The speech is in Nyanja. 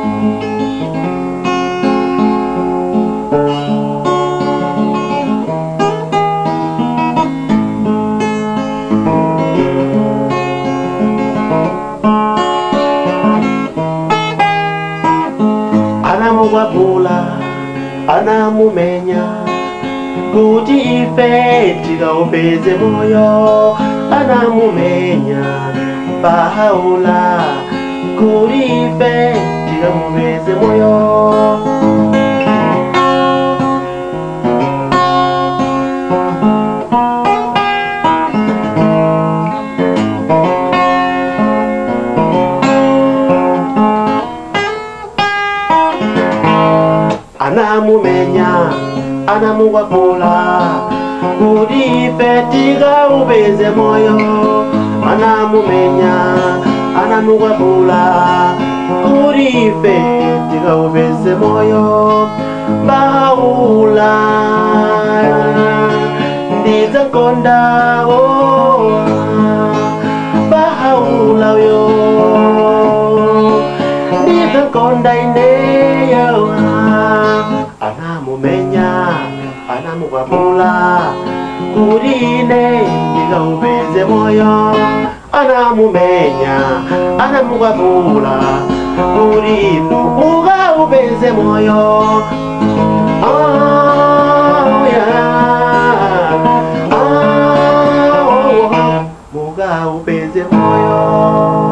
anamukwapula anamumenya kuti ife tikaupeze moyo anamumenya pahaula kuti ife tikamupeze moyo anamumenya anamukwapula kuti ife tikaupeze moyo anamumenya anamukwapula kuti ife tikaupeze moyo paula ndidzakondawo paula yo ndidzakonda ineyo anamumenya anamukwapula kuti ine ndikaupeze moyo anamumenya anamukwapula kuti inu mukaupeze moyo Oh, yeah. Oh, mukaupeze moyo